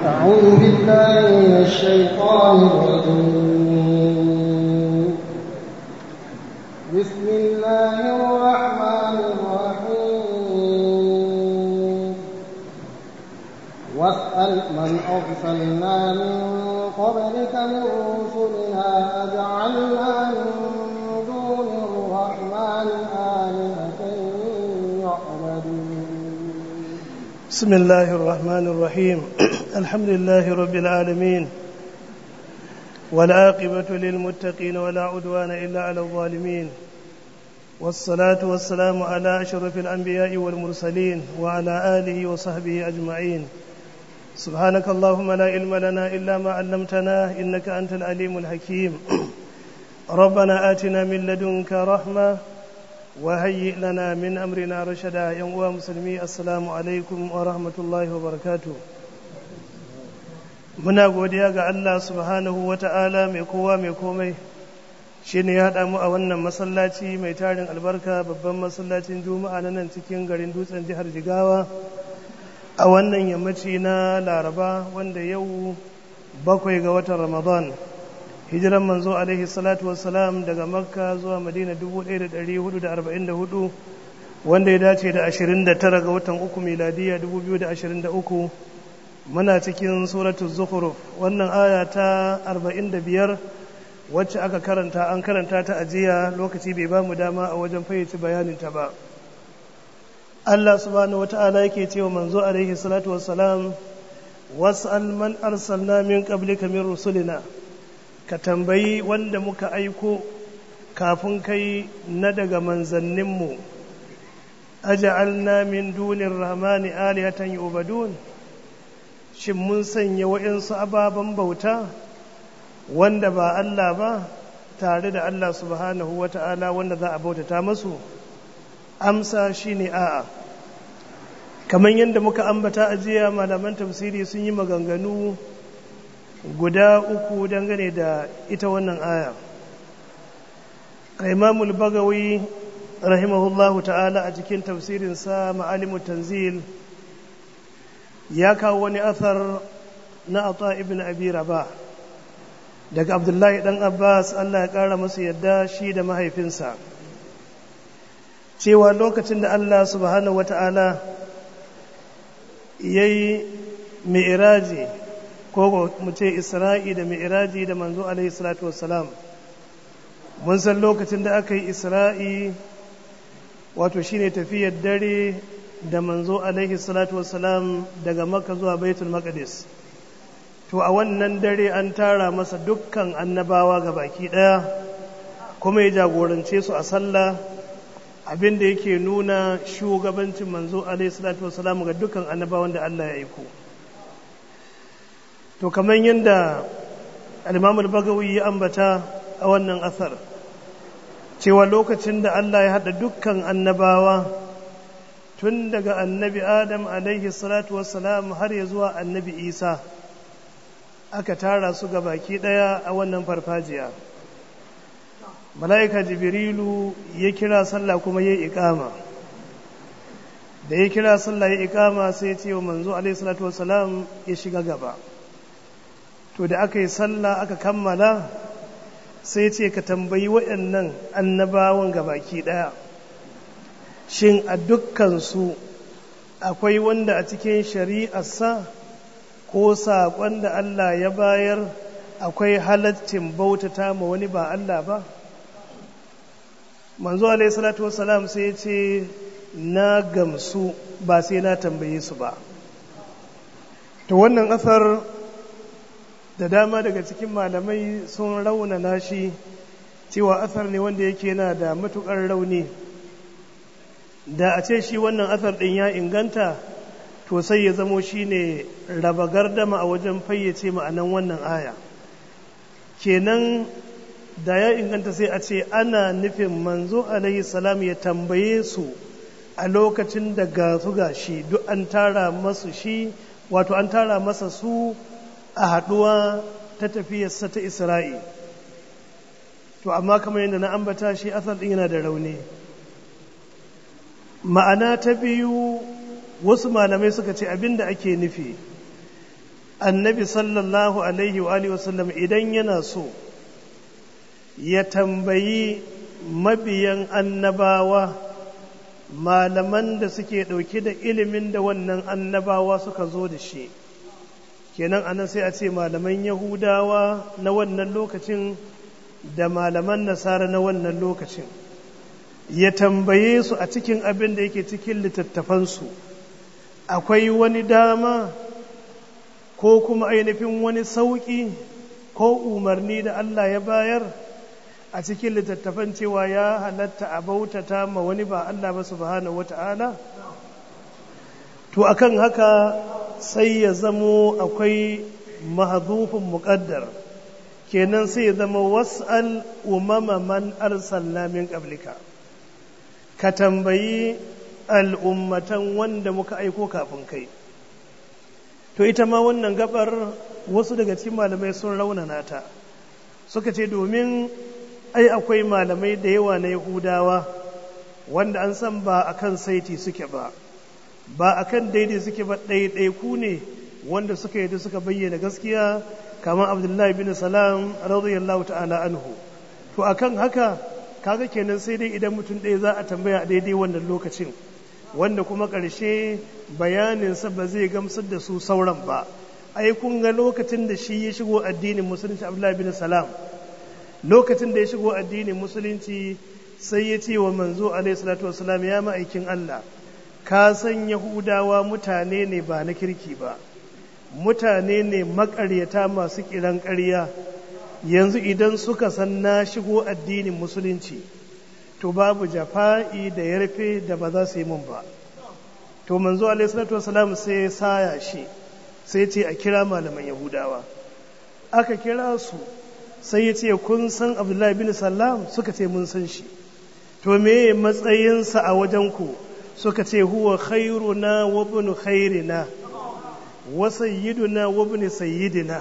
أعوذ بالله من الشيطان الرجيم بسم الله الرحمن الرحيم واسأل من أرسلنا من قبلك من رسلنا أجعلنا من دون الرحمن آلهة يعبدون بسم الله الرحمن الرحيم الحمد لله رب العالمين والعاقبة للمتقين ولا عدوان إلا على الظالمين والصلاة والسلام على أشرف الأنبياء والمرسلين وعلى آله وصحبه أجمعين سبحانك اللهم لا علم لنا إلا ما علمتنا إنك أنت العليم الحكيم ربنا آتنا من لدنك رحمة وهيئ لنا من أمرنا رشدا يا مسلمي السلام عليكم ورحمة الله وبركاته muna godiya ga Allah subhanahu wa ta'ala mai kowa mai komai shi ne ya haɗa mu a wannan masallaci mai tarin albarka babban masallacin juma'a na nan cikin garin dutsen jihar jigawa a wannan yammaci na laraba wanda yau bakwai ga watan ramadan hijiran manzo alaihi salatu wassalam daga makka zuwa madina 1444 wanda ya dace da 29 ga watan uku miladiya 2023 muna cikin suratul zukhruf wannan aya ta 45 wacce aka karanta an karanta ta ajiya lokaci bai ba mu dama a wajen fayyace bayanin ta ba Allah subhanahu wata'ala yake cewa manzo alaihi salatu wassalam was'al man arsalna min qablika min rusulina ka tambayi wanda muka aiko kafin kai na daga manzanninmu aja'alna min dunir rahmani alihatan yu'badun shin mun sanya wa'insu ababen bauta wanda ba Allah ba tare da Allah subhanahu wa ta'ala wanda za a bautata masu amsa shine a'a kamar yadda muka ambata a jiya malaman tafsiri sun yi maganganu guda uku dangane da ita wannan aya imamul bagawi rahimahullahu ta'ala a cikin tafsirinsa ma'alimu tanzil ya kawo wani athar na ata ibn abi rabah daga abdullahi dan abbas allah ya kara masa yadda shi da mahaifinsa cewa lokacin da allah subhanahu wata'ala ya yi mi'iraji ko mu ce isra'i da mi'iraji da manzo alaihi salatu wassalam mun san lokacin da aka yi isra'i wato shine tafiyar dare da manzo alaihi salatu wassalam daga makka zuwa baitul maqdis to a wannan dare an tara masa dukkan annabawa ga baki daya kuma ya jagorance su a sallah abin da yake nuna shugabancin manzo alaihi salatu wassalam ga dukkan annabawan da Allah ya aiko to kamar yadda al-Imam al-Bagawi ya ambata a wannan asar cewa lokacin da Allah ya hada dukkan annabawa tun daga annabi adam alaihi salatu wassalam har ya zuwa annabi isa aka tara su ga baki daya a wannan farfajiya mala'ika jibrilu ya kira sallah kuma ya ikama da ya kira sallah ya ikama sai ya ce wa manzo alaihi salatu wassalam ya shiga gaba to da aka yi sallah aka kammala sai ce ka tambayi waɗannan annabawan ga baki daya shin a dukkansu akwai wanda a cikin shari'arsa ko saƙon da Allah ya bayar akwai halaccin bautata ma wani ba Allah ba? manzo alaihi salatu wasalam sai ce na gamsu ba sai na tambaye su ba to wannan asar da dama daga cikin malamai sun raunana shi cewa asar ne wanda yake yana da matuƙar rauni da a ce shi wannan asar ɗin ya inganta to sai ya zamo shi ne raba gardama a wajen fayyace ma'anan wannan aya kenan da ya inganta sai a ce ana nufin manzo alaihi salam ya tambaye su a lokacin da ga su ga shi duk an tara masu shi wato an tara masa su a haɗuwa ta tafiyarsa ta isra'i to amma kamar yadda na ambata shi asar ɗin yana da rauni ma'ana ta biyu wasu malamai suka ce abinda ake nufi annabi sallallahu alaihi wa alihi wasallam idan yana so ya tambayi mabiyan annabawa malaman da suke ɗauke da ilimin da wannan annabawa suka zo da shi kenan anan sai a ce malaman yahudawa na wannan lokacin da malaman nasara na wannan lokacin ya tambaye su a cikin abin da yake cikin littattafansu akwai wani dama ko kuma ainihin wani sauƙi ko umarni da Allah ya bayar a cikin littattafan cewa ya halatta a bautata ma wani ba Allah ba subhanahu wata'ala to akan haka sai ya zamo akwai mahadufin muƙaddar kenan sai ya zama was'al umama man arsalna min qablika ka tambayi al'ummatan wanda muka aiko kafin kai to ita ma wannan gabar wasu daga cikin malamai sun raunana ta suka ce domin ai akwai malamai da yawa na yahudawa wanda an san ba akan saiti suke ba ba akan daidai suke ba ɗaiɗaiku ne wanda suka yi suka bayyana gaskiya kamar abdullahi bin salam radiyallahu ta'ala anhu to akan haka kaga kenan sai dai idan mutum ɗaya za a tambaya a daidai wannan lokacin wanda kuma ƙarshe bayaninsa ba zai gamsar da su sauran ba ai kun ga lokacin da shi ya shigo addinin musulunci abdullahi bin salam lokacin da ya shigo addinin musulunci sai ya ce wa manzo alaihi salatu wasalam ya ma'aikin Allah ka san yahudawa mutane ne ba na kirki ba mutane ne makaryata masu kiran ƙarya yanzu idan suka san na shigo addinin musulunci to babu jafa'i da yarfe da ba za su yi mun ba to manzo alaihi salatu wasalam sai ya saya shi sai ce a kira malaman yahudawa aka kira su sai ya ce kun san abdullahi bin salam suka ce mun san shi to me matsayinsa a wajen ku suka ce huwa khairuna wa ibn khairina wa sayyiduna wa ibn sayyidina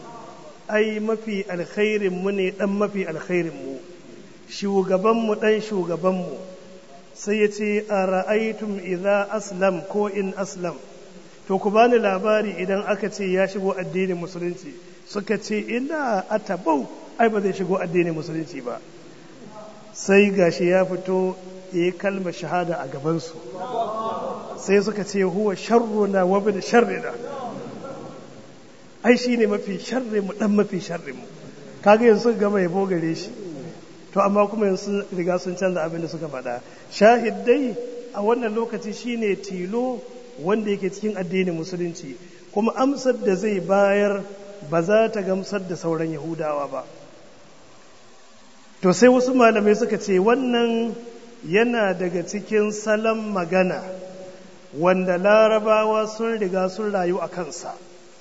ai mafi alkhairin mu ne dan mafi alkhairin mu shugaban mu dan shugaban mu sai ya ce a ra'aitum idza aslam ko in aslam to ku bani labari idan aka ce ya shigo addinin musulunci suka ce ina atabau ai ba zai shigo addinin musulunci ba sai gashi ya fito ya yi kalmar shahada a gabansu sai suka ce huwa sharruna wa bin sharrina ai shi ne mafi sharri mu dan mafi sharri mu kaga yanzu suka gama yabo gare shi to amma kuma yanzu riga sun canza abin da suka faɗa shahidai a wannan lokaci shine tilo wanda yake cikin addinin musulunci kuma amsar da zai bayar ba za ta gamsar da sauran yahudawa ba to sai wasu malamai suka ce wannan yana daga cikin salon magana wanda larabawa sun riga sun rayu a kansa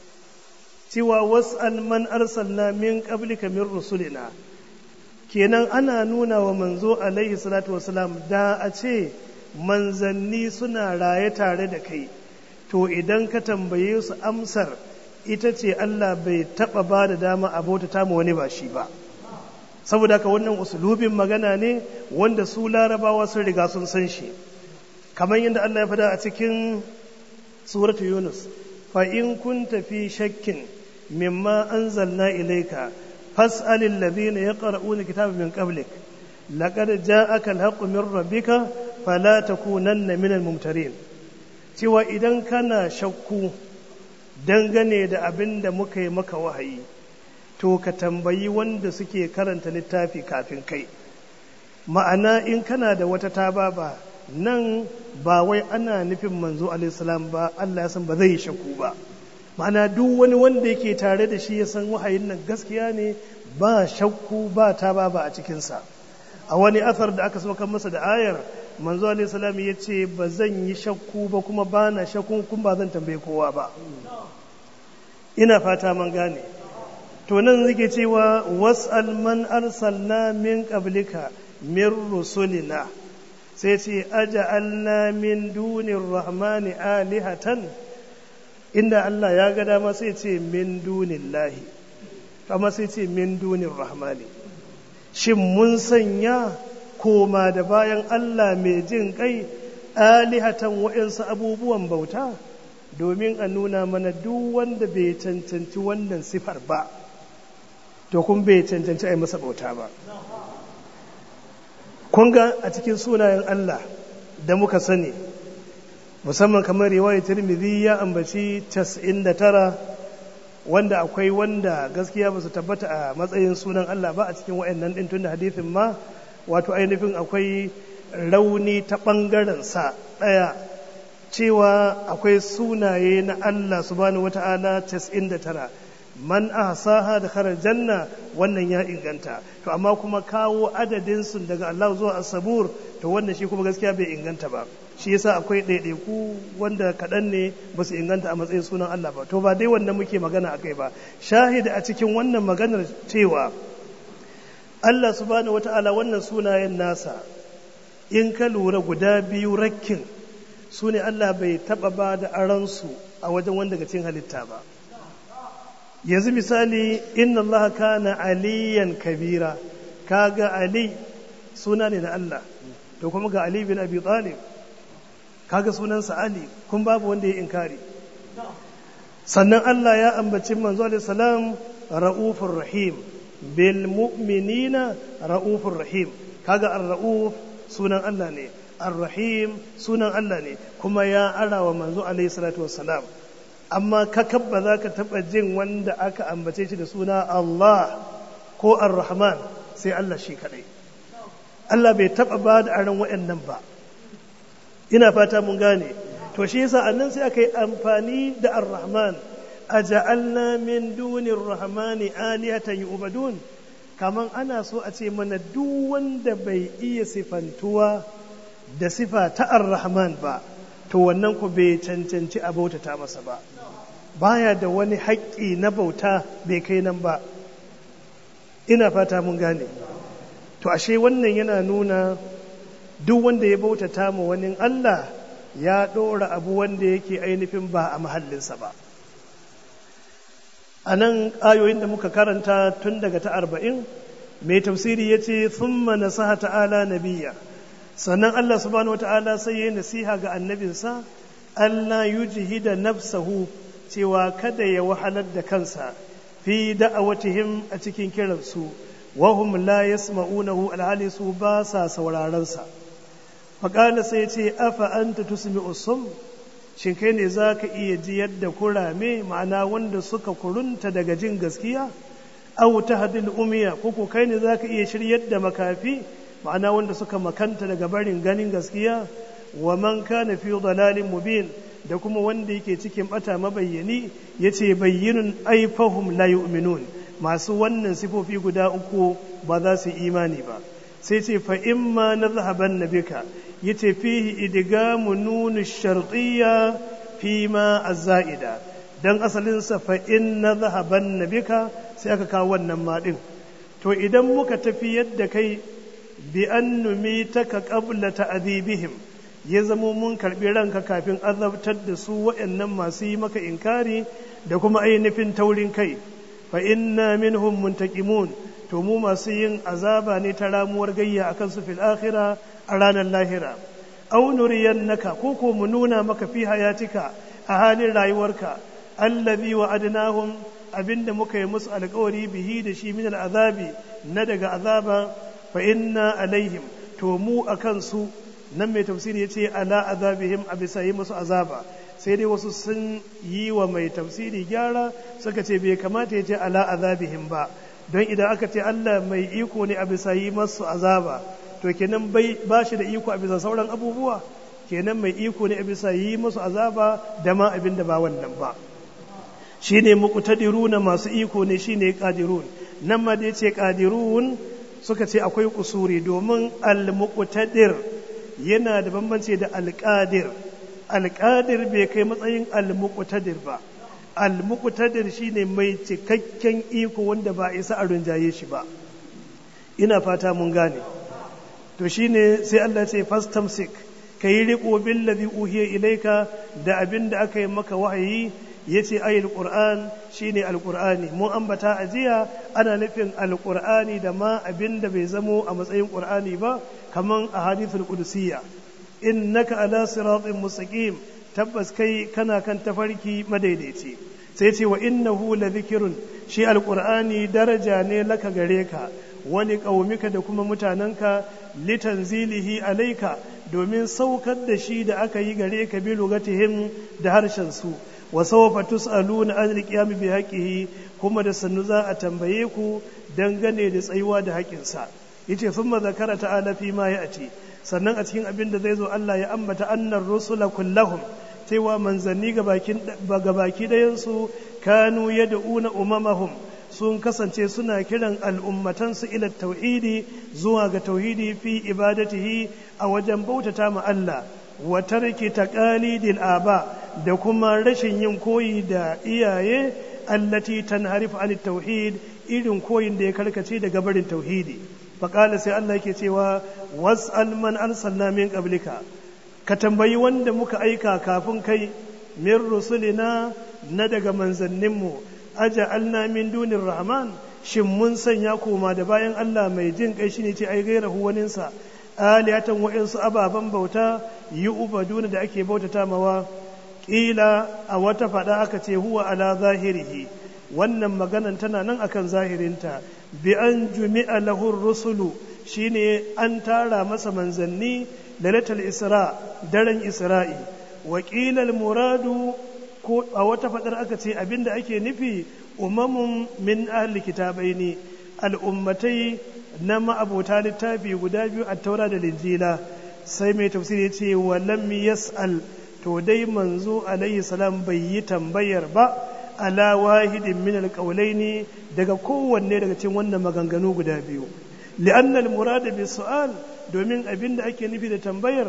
cewa was'al man arsalna min qablika min rusulina kenan ana nuna wa manzo alaihi salatu wasalam da a ce manzanni suna raye tare da kai to idan ka tambaye su amsar ita ce Allah bai taɓa ba da dama a bauta ma wani ba shi ba saboda haka wannan usulubin magana ne wanda su larabawa sun riga sun san shi kamar yadda Allah ya fada a cikin suratu yunus fa in kunta fi shakkin mimma anzalna ilayka fas'al alladhina yaqra'una kitaba min qablik laqad ja'aka alhaqqu min rabbika fala takunanna minal mumtarin cewa idan kana shakku dangane da abin da muka yi maka wahayi to ka tambayi wanda suke karanta littafi kafin kai ma'ana in kana da wata tababa nan ba wai ana nufin manzo alaihissalam ba Allah ya san ba zai shakku ba ma'ana duk wani wanda yake tare da shi ya san wahayin nan gaskiya ne ba shakku ba tababa a cikinsa a wani athar da aka sauka masa da ayar manzo alaihissalam ya ce ba zan yi shakku ba kuma ba na shakku kuma ba zan tambaye kowa ba ina fata man gane to nan zike cewa was'al man arsalna min qablika min rusulina sai ce aja'alna min dunir rahmani alihatan inda Allah ya ga dama sai ce min dunillahi amma sai ce min dunir rahmani shin mun sanya koma da bayan Allah mai jin kai alihatan wa'insu abubuwan bauta domin a nuna mana duk wanda bai cancanci wannan sifar ba to kun bai cancanci a yi masa bauta ba kun ga a cikin sunayen Allah da muka sani musamman kamar riwayar tirmidhi ya ambaci 99 wanda akwai wanda gaskiya ba su tabbata a matsayin sunan Allah ba a cikin wayannan din tunda hadisin ma wato ainihin akwai rauni ta bangaren sa daya cewa akwai sunaye na Allah subhanahu wata'ala 99 man ahsaha da kharar janna wannan ya inganta to amma kuma kawo adadin su daga Allah zuwa as-sabur to wannan shi kuma gaskiya bai inganta ba shi yasa akwai ɗaiɗaiku wanda kaɗan ne ba su inganta a matsayin sunan Allah ba to ba dai wannan muke magana akai ba shahid a cikin wannan maganar cewa Allah subhanahu wata'ala wannan sunayen nasa in ka lura guda biyu rakkin su ne Allah bai taɓa ba da aransu a wajen wanda ga cin halitta ba yanzu misali inna Allah kana aliyan kabira kaga ali suna ne na Allah to kuma ga Ali bin Abi Talib kaga sunansa Ali kun babu wanda ya inkari sannan Allah ya ambaci manzo alaihi salam ra'ufur rahim bil mu'minina ra'ufur rahim kaga ar-ra'uf sunan Allah ne ar-rahim sunan Allah ne kuma ya arawa manzo alaihi salatu wassalam amma kakab ba za ka taɓa jin wanda aka ambace shi da suna Allah ko ar-rahman sai Allah shi kaɗai Allah bai taɓa ba da aron waɗannan ba ina fata mun gane to shi yasa annan sai aka yi amfani da ar-rahman aja'alna min dunir rahmani alihatan yu'badun kaman ana so a ce mana duk wanda bai iya sifantuwa da sifa ta ar-rahman ba to wannan ku bai cancanci a bautata masa ba baya da wani haƙƙi na bauta bai kai nan ba ina fata mun gane to ashe wannan yana nuna duk wanda ya bautata ma wani Allah ya ɗora abu wanda yake ainihin ba a mahallinsa ba a nan ayoyin da muka karanta tun daga ta arba'in mai tafsiri ya ce thumma nasaha ta'ala nabiya sannan Allah subhanahu wata'ala sai ya nasiha ga annabinsa Allah yujhida nafsahu cewa kada ya wahalar da kansa fi da'awatihim a cikin kiransu wa hum la yasma'unahu alhali su ba sa sauraron sa faqala sai ce afa anta tusmi'u sum shin kai ne zaka iya ji yadda kurame ma'ana wanda suka kurunta daga jin gaskiya aw tahdil umiya ko kai ne zaka iya shiryar da makafi ma'ana wanda suka makanta daga barin ganin gaskiya wa man kana fi dalalin mubin da kuma wanda yake cikin bata mabayyani yace bayyinun ay fahum la yu'minun masu wannan sifofi guda uku ba za su imani ba sai ce fa imma nadhhaban nabika yace fihi idgamu nunu shartiyya fi ma azaida dan asalin sa fa in nadhhaban nabika sai aka kawo wannan ma din to idan muka tafi yadda kai bi an numitaka qabla ta'dhibihim ya zamo mun karbi ranka kafin azabtar da su waɗannan masu yi maka inkari da kuma ainihin taurin kai fa inna minhum muntaqimun to mu masu yin azaba ne ta ramuwar gayya akan su fil akhirah a ranar lahira aw nuriyannaka ko ko mu nuna maka fi hayatika a halin rayuwarka allazi wa'adnahum abinda muka yi musu alƙawari bihi da shi min al'azabi na daga azaba fa inna alaihim to mu akan su nan mai tafsiri yace ala azabihim a bisa yi musu azaba sai dai wasu sun yi wa mai tafsiri gyara suka ce bai kamata ya ce ala azabihim ba don idan aka ce Allah mai iko ne a bisa yi masu azaba to kenan bai ba shi da iko a bisa sauran abubuwa kenan mai iko ne a bisa yi musu azaba da ma abin da ba wannan ba shine muqtadiruna masu iko ne shine qadirun nan ma da yace qadirun suka ce akwai kusuri domin al-muqtadir yana da bambanci da al-qadir al-qadir bai kai matsayin al-muqtadir ba al-muqtadir shine mai cikakken iko wanda ba isa a rinjaye shi ba ina fata mun gane to shine sai Allah ce fastamsik kayi riko billazi uhiya ilaika da abin da aka yi maka wahayi yace ayil qur'an shine alqur'ani mun ambata a jiya ana nufin alqur'ani da ma abin da bai zamo a matsayin qur'ani ba kaman a hadithul qudusiyya innaka ala siratin mustaqim tabbas kai kana kan tafarki madaidaici sai ce wa innahu la zikirun shi alqur'ani daraja ne laka gare ka wani qaumika da kuma mutanenka litanzilihi alaika domin saukar da shi da aka yi gare ka bi lugatihim da harshen su wa sawfa tus'aluna an alqiyam bi haqqihi kuma da sannu za a tambaye ku dangane da tsayuwa da haƙinsa yace thumma zakara ta'ala fi ma ya'ti sannan a cikin abin da zai zo Allah ya ambata annar rusula kullahum cewa manzanni ga baki ɗayansu kanu yad'una umamahum sun kasance suna kiran al'ummatansu ila tauhidi zuwa ga tauhidi fi ibadatihi a wajen bautata ma Allah wa tarki taqalidil aba da kuma rashin yin koyi da iyaye allati tanharifu an tauhid irin koyin da ya karkace daga barin tauhidi faqala sai Allah yake cewa was'al man arsalna min qablika ka tambayi wanda muka aika kafin kai min rusulina na daga manzanninmu aja'alna min dunir rahman shin mun sanya koma da bayan Allah mai jin kai shine ce ai gairahu waninsa aliyatan wa'insu ababen bauta yi ubaduna da ake bautata mawa ƙila a wata faɗa aka ce huwa ala zahirihi wannan maganan tana nan akan zahirinta bi an jumi'a lahur rusulu shine an tara masa manzanni lailatul isra daren isra'i wa muradu ko a wata faɗar aka ce abinda ake nufi umamun min ahli kitabai ne al'ummatai na ma'abota littafi guda biyu a taura da linjila sai mai tafsiri ya ce wa lam yas'al to dai manzo alayhi salam bai yi tambayar ba ala wahidin min alqawlaini daga kowanne daga cikin wannan maganganu guda biyu li'anna al-murad bi su'al domin abinda ake nufi da tambayar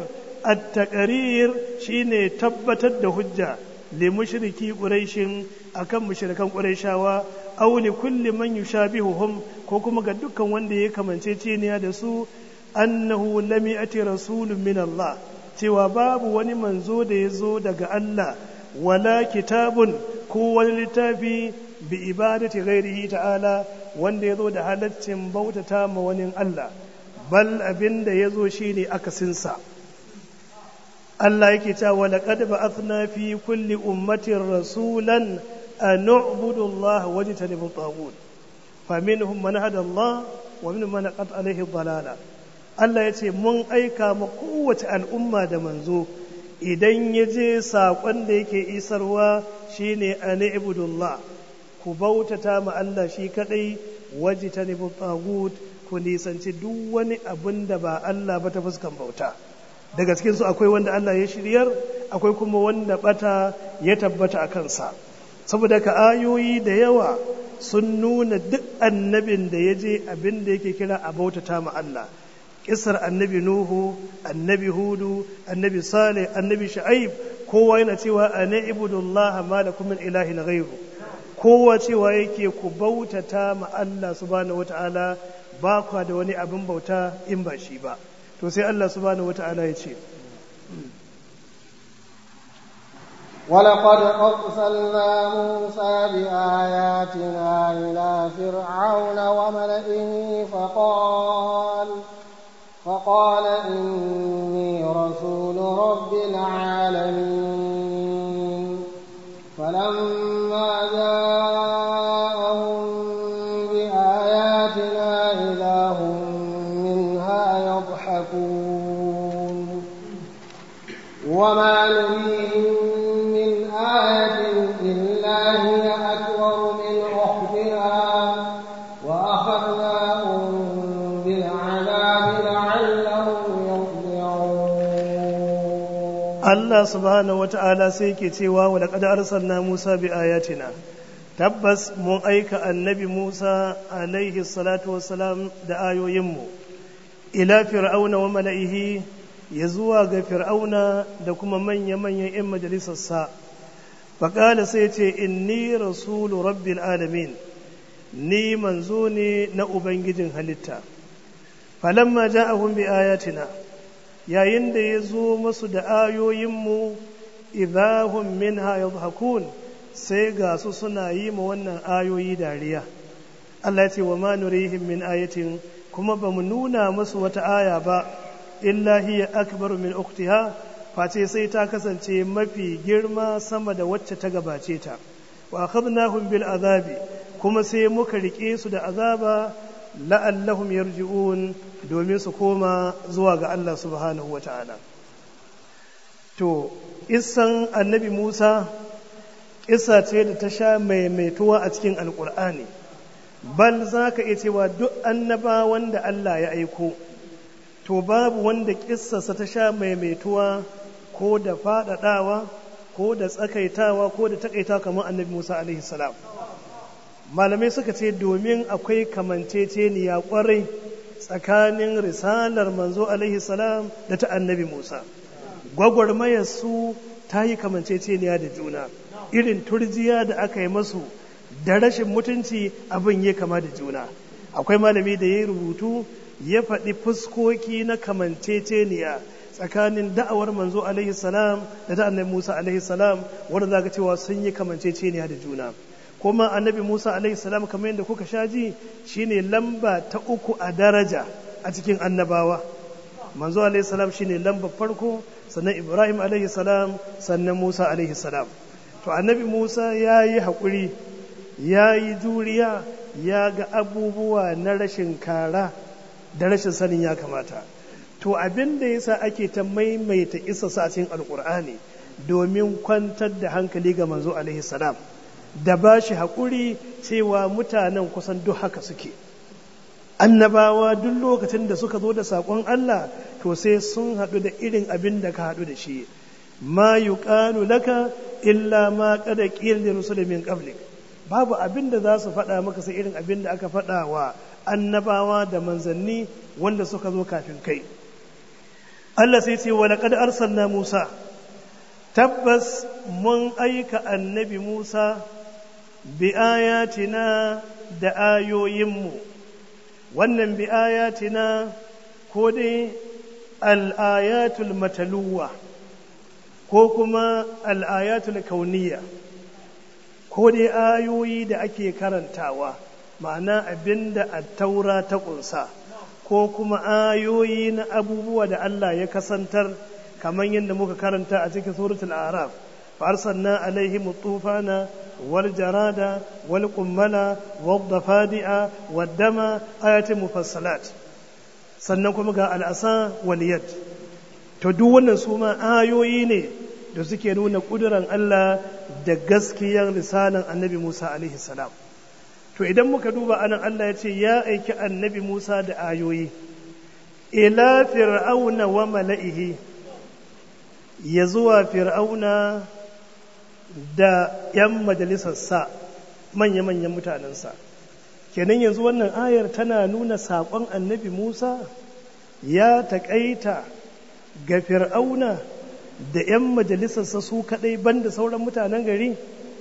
at-taqrir shine tabbatar da hujja li mushriki quraishin akan mushrikan quraishawa aw li kulli man yushabihuhum ko kuma ga dukkan wanda ya kamance ceniya da su annahu lam yati rasulun min Allah cewa babu wani manzo da ya zo daga Allah wala kitabun ko wani littafi bi ibadati ghairihi ta'ala wanda ya zo da halaccin bautata ma wani Allah bal abin da ya zo shine akasinsa Allah yake cewa laqad ba'athna fi kulli ummatin rasulan an na'budu Allah wajtanibu taghut faminhum man hada Allah wa minhum man qad alayhi dhalala Allah ya ce mun aika ma kowace al'umma da manzo idan ya je saƙon da yake isarwa shine an ibudullah ku bautata ma Allah shi kadai wajtanibu taghut ku nisanci duk wani abin da ba Allah ba ta fuskan bauta daga cikin su akwai wanda Allah ya shiryar akwai kuma wanda bata ya tabbata a kansa saboda ka ayoyi da yawa sun nuna duk annabin da ya je abin da yake kira a bautata ma Allah kisar annabi Nuhu annabi Hudu annabi Saleh annabi Shu'aib kowa yana cewa ana ibudullah ma lakum min ilahin ghairu kowa cewa yake ku bautata ma Allah subhanahu wataala ba kwa da wani abin bauta in ba shi ba to sai Allah subhanahu wata'ala ya ce ولقد أرسلنا موسى بآياتنا إلى فرعون وملئه فقال فقال إني رسول رب العالمين فلما جاءهم بآياتنا إذا هم منها يضحكون وما نريهم من آية إلا هي أكبر من أختها وأخذناهم بالعذاب لعلهم يرجعون Allah subhanahu wata'ala sai ke cewa wa laqad arsalna Musa bi ayatina tabbas mun aika annabi Musa alaihi salatu wassalam da ayoyinmu ila fir'auna wa mala'ihi ya zuwa ga fir'auna da kuma manya-manyan 'yan majalisarsa faƙala sai ce inni rasulu rabbil alamin ni manzo ne na ubangijin halitta falamma ja'ahum bi ayatina yayin da ya zo masu da ayoyinmu idahum minha yadhakun sai ga su suna yi ma wannan ayoyi dariya Allah ya ce wa ma nurihim min ayatin kuma ba mu nuna musu wata aya ba illa hiya akbaru min uktiha face sai ta kasance mafi girma sama da wacce ta gabace ta wa akhadnahum bil azabi kuma sai muka rike su da azaba la'allahum yarji'un domin su koma zuwa ga Allah subhanahu wata'ala to issan annabi Musa kissa ce da ta sha maimaituwa a cikin alkur'ani bal za ka iya cewa duk annaba wanda Allah ya aiko to babu wanda kissarsa ta sha maimaituwa ko da faɗaɗawa ko da tsakaitawa ko da takaita kamar annabi Musa alaihi salam malamai suka ce domin akwai kamanceceniya kwarai tsakanin risalar manzo alaihi salam da ta annabi Musa gwagwarmayar su ta yi kamanceceniya da juna irin turjiya da aka yi masu da rashin mutunci abin ya kama da juna akwai malami da ya yi rubutu ya faɗi fuskoki na kamanceceniya tsakanin da'awar manzo alaihi salam da ta annabi Musa alaihi salam wanda za ka cewa sun yi kamanceceniya da juna kuma annabi Musa alaihi salam kamar yadda kuka sha ji shine lamba ta uku a daraja a cikin annabawa manzo alaihi salam shine lamba farko sannan Ibrahim alaihi salam sannan Musa alaihi salam to annabi Musa ya yi haƙuri ya yi juriya ya ga abubuwa na rashin kara da rashin sanin ya kamata to abin da yasa ake ta maimaita isa sa cikin alkur'ani domin kwantar da hankali ga manzo alaihi salam da ba shi haƙuri cewa mutanen kusan duk haka suke annabawa duk lokacin da suka zo da saƙon Allah to sai sun haɗu da irin abin da ka haɗu da shi ma yuqalu laka illa ma qad qila li rusulin min qablik babu abin da za su faɗa maka sai irin abin da aka faɗa wa annabawa da manzanni wanda suka zo kafin kai Allah sai ce wa laqad arsalna Musa tabbas mun aika annabi Musa bi ayatina da ayoyinmu wannan bi ayatina ko dai al-ayatul mataluwa ko kuma al-ayatul kauniyya ko dai ayoyi da ake karantawa ma'ana abinda at-taura ta kunsa ko kuma ayoyi na abubuwa da Allah ya kasantar kamar yadda muka karanta a cikin suratul araf fa arsalna alaihim tufana wal jarada wal qummala wad dafadi'a wad dama ayatin mufassalat sannan kuma ga al'asa wal yad to duk wannan su ma ayoyi ne da suke nuna kuduran Allah da gaskiyar risalan annabi Musa alaihi salam to idan muka duba anan Allah ya ce ya aiki annabi Musa da ayoyi ila fir'auna wa mala'ihi ya zuwa fir'auna da ‘yan majalisarsa manya-manyan mutanensa kenan yanzu wannan ayar tana nuna saƙon annabi Musa ya taƙaita ga fir'auna da ‘yan majalisarsa su kaɗai banda sauran mutanen gari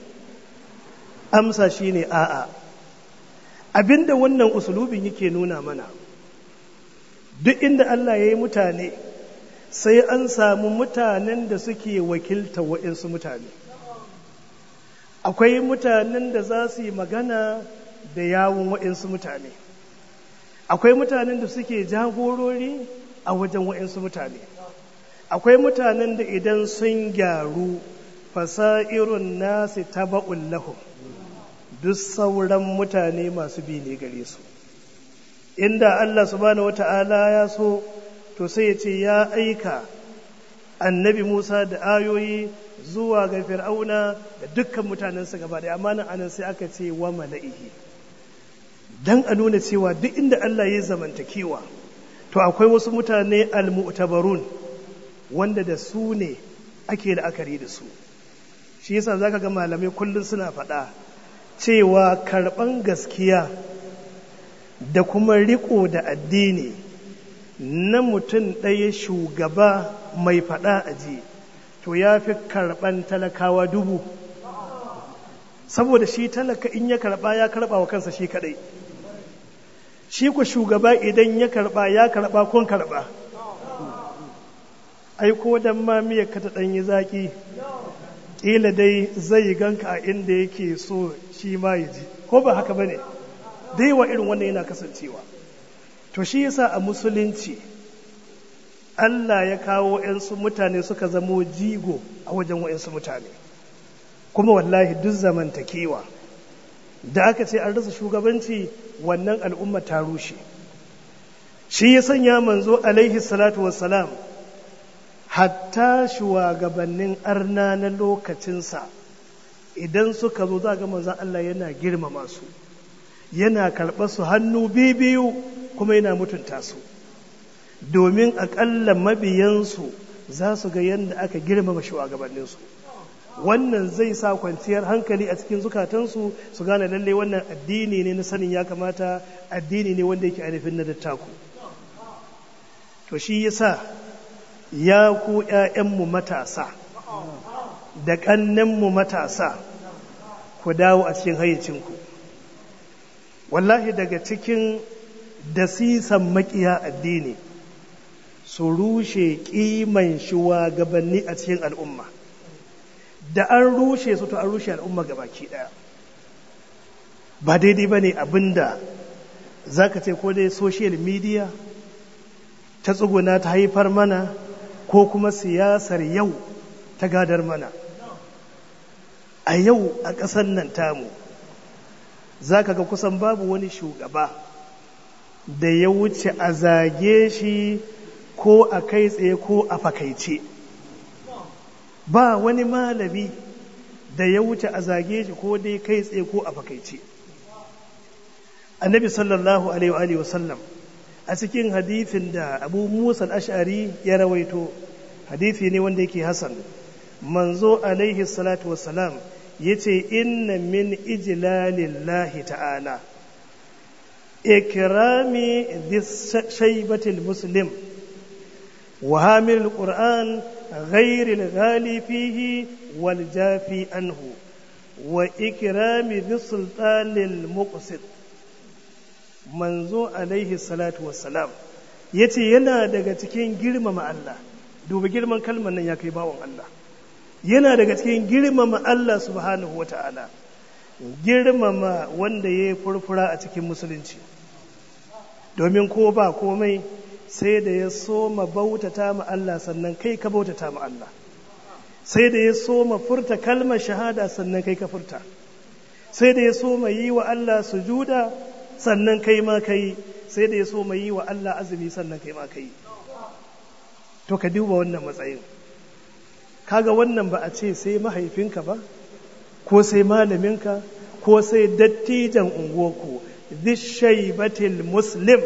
amsa shi ne a'a abinda wannan usulubin yake nuna mana duk inda Allah ya yi mutane sai an samu mutanen da suke wakilta wa'insu mutane akwai mutanen da za su yi magana da yawun wa'insu mutane akwai mutanen da suke jagorori a wajen wa'insu mutane akwai mutanen da idan sun gyaru fasa'irun nasi taba'un lahum duk sauran mutane masu bi ne gare su inda Allah subhanahu wata'ala ya so to sai ya ce ya aika annabi Musa da ayoyi zuwa ga fir'auna da dukkan mutanensa gaba da amma nan anan sai aka ce wa mala'ihi dan a nuna cewa duk inda Allah ya zamantakewa to akwai wasu mutane almu'tabarun wanda da su ne ake la'akari da su shi yasa zaka ga malamai kullum suna faɗa cewa karɓan gaskiya da kuma riko da addini na mutum ɗaya shugaba mai faɗa a ji to ya fi karɓan talakawa dubu saboda shi talaka in ya karɓa ya karɓa wa kansa shi kaɗai shi ku shugaba idan ya karɓa ya karɓa kun karɓa ai ko dan ma miyar ka ta ɗanyi zaƙi ƙila dai zai ganka a inda yake so shi ma ya ji ko ba haka ba ne da yawa irin wannan yana kasancewa to shi yasa a musulunci Allah ya kawo ‘yansu mutane suka zamo jigo a wajen wa'yansu mutane kuma wallahi duk zamantakewa da aka ce an rasa shugabanci wannan al'umma ta rushe shi ya sanya manzo alaihi salatu wassalam hatta shugabannin arna na lokacinsa idan suka zo za ga manzon Allah yana girmama su yana karɓar su hannu biyu kuma yana mutunta su domin aƙalla mabiyansu za su ga yadda aka girmama shugabanninsu wannan zai sa kwanciyar hankali a cikin zukatansu su gane lalle wannan addini ne na sanin ya kamata addini ne wanda yake ainihin na dattaku to shi yasa ya ku ‘ya'yanmu matasa da ƙannenmu matasa ku dawo a cikin hayyacinku wallahi daga cikin dasisan makiya addini su rushe ƙiman shugabanni a cikin al'umma da an rushe su to an rushe al'umma gabaki ɗaya ba daidai ba ne abinda za ka ce ko dai social media ta tsuguna ta haifar mana ko kuma siyasar yau ta gadar mana a yau a ƙasar nan tamu za ka ga kusan babu wani shugaba da ya wuce a zage shi ko a kai tsaye ko a fakaice ba wani malami da ya wuce a zage shi ko dai kai tsaye ko a fakaice annabi sallallahu alaihi wa sallam a cikin hadithin da abu musa ash'ari ya rawaito hadithi ne wanda yake hasan manzo alaihi salatu wassalam ya ce inna min ijlalillahi ta'ala ikrami shaibatil muslim wa hamil qur'an ghairil ghali fihi wal jafi anhu wa ikrami sultanil muqsit manzo alaihi salatu wassalam ya ce yana daga cikin girmama Allah duba girman kalmar nan ya kai bawon Allah yana daga cikin girmama Allah subhanahu wa ta'ala girmama wanda ya yi furfura a cikin musulunci domin ko ba komai sai da ya soma bautata ma Allah sannan kai ka bautata ma Allah sai da ya soma furta kalmar shahada sannan kai ka furta sai da ya soma yi wa Allah sujuda sannan kai ma kai sai da ya soma yi wa Allah azumi sannan kai ma kai to ka duba wannan matsayin kaga wannan ba a ce sai mahaifinka ba ko sai malaminka ko sai dattijan unguwarku shaibatil muslim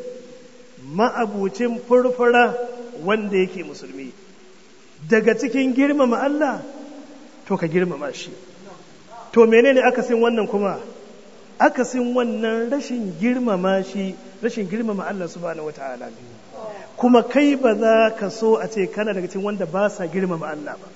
ma'abucin furfura wanda yake musulmi daga cikin girmama Allah to ka girmama shi to menene akasin wannan kuma akasin wannan rashin girmama shi rashin girmama Allah subhanahu wata'ala ne kuma kai ba za ka so a ce kana daga cikin wanda ba sa girmama Allah ba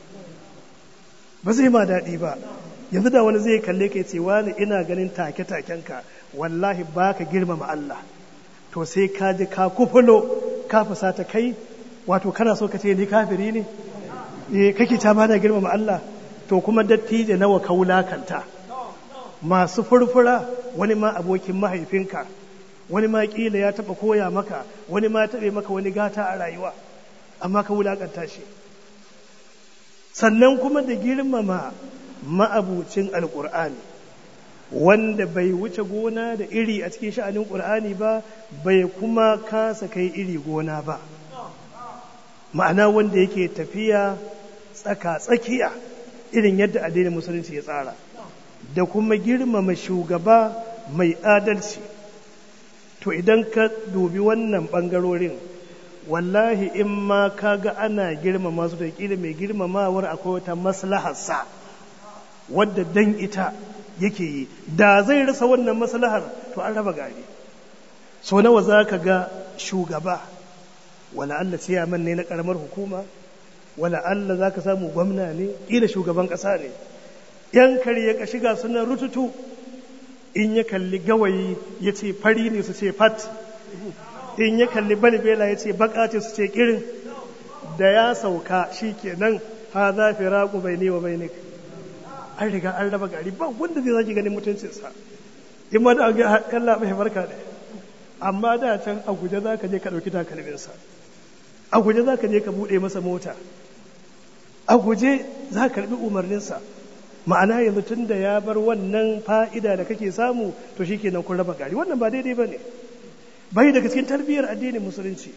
ba zai ma daɗi ba yanzu da wani zai kalle ka ce wani ina ganin take-takenka wallahi ba ka girmama Allah to sai ka ji ka kufulo ka fusata kai wato kana so ka ce ni kafiri ne eh kake ta bana girmama Allah to kuma dattijo nawa ka wulakanta masu furfura wani ma abokin mahaifinka wani ma kila ya taba koya maka wani ma taɓe maka wani gata a rayuwa amma ka wulakanta shi sannan kuma da girmama ma'abucin alƙur'ani wanda bai wuce gona da iri a cikin sha'anin ƙur'ani ba bai kuma kasa kai iri gona ba ma'ana wanda yake tafiya tsaka-tsakiya irin yadda addinin musulunci ya tsara da kuma girmama shugaba mai adalci to idan ka dubi wannan ɓangarorin wallahi in ma ka ga ana girmama su da ƙila mai girmamawar akwai wata maslaharsa wadda dan ita yake yi da zai rasa wannan maslahar to an raba gari so nawa za ka ga shugaba wala Allah ciyaman ne na ƙaramar hukuma wala Allah za ka samu gwamna ne ƙila shugaban ƙasa ne ‘yan karye ka shiga suna rututu in ya kalli gawayi ya ce fari ne su ce fat in ya kalli balbela ya ce baka ce su ce kirin da ya sauka shi kenan ha za fi raƙu bai ne wa bai ne an riga an raba gari ba wanda zai zaki ganin mutuncinsa in ma da an kalla mai barka ne amma da can a guje za ka je ka ɗauki takalminsa a guje za ka je ka buɗe masa mota a guje za ka karɓi umarninsa ma'ana yanzu tun da ya bar wannan fa'ida da kake samu to shi kenan kun raba gari wannan ba daidai ba ne bai daga cikin tarbiyyar addinin musulunci